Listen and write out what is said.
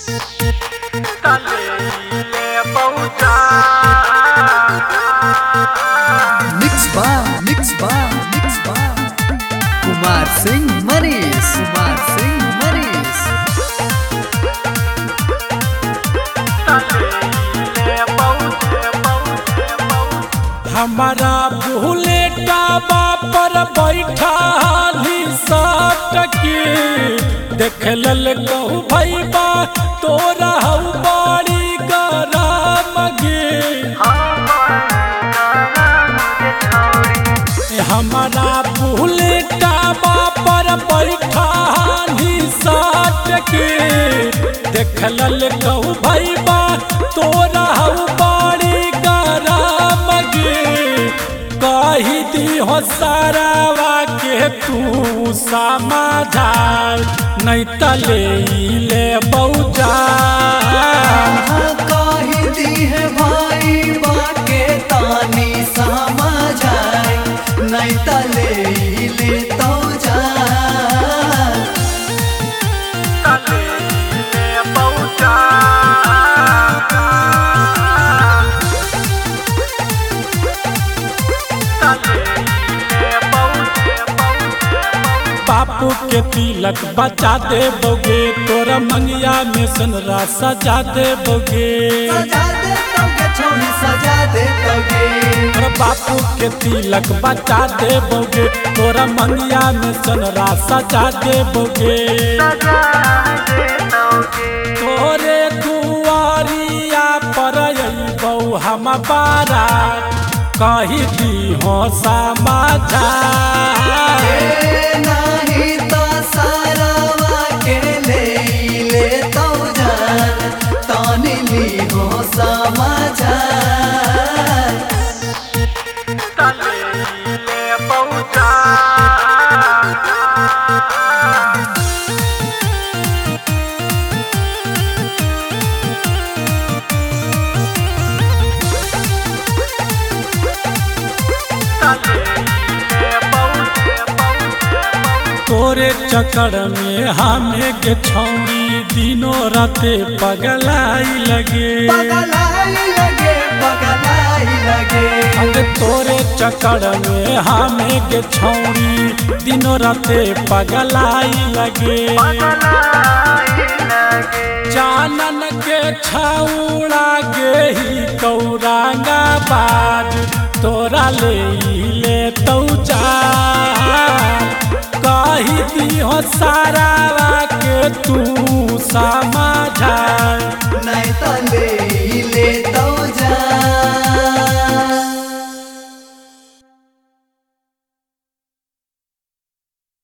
Mix bar, mix bar, mix bar. Kumar Singh Manis, Kumar Singh Manis. हमारा बुलेटा पर बैठा हाली सटके देख लल कहू भैबा तोरा हऊ बड़ी गरम गे हमारा बुलेटा पर बैठा हाली सटके देख लल कहू भैबा तोरा हऊ बड़ी गरम गे कही दी हो सारावा के तू समाधान नहीं तले ले बौजा कही दी है भाई बाके तानी समझाए नहीं तले ले तो जा बापू के तिलक बचा दे बोगे तोरा मंगिया में सनरा सजा दे बोगे सजा दे तोगे छोड़ी सजा दे तोगे और बापू के तिलक बचा दे बोगे तोरा मंगिया में सनरा सजा दे बोगे तोरे दुआरिया पर बऊ हम बारा कही दी हो समाचार ए नहीं तो सारावा के ले ले तो जान तानी ली हो समाचार तोरे चक्कर में हमें के छौरी दिनों राते पगलाई लगे पगलाई लगे पगलाई लगे अरे तोरे चक्कर में हमें के छौरी दिनों राते पगलाई लगे जानन के छौड़ा गे ही कौरांगा बाज तोरा ले ले तौ जा कही दी हो सारा के तू समाझा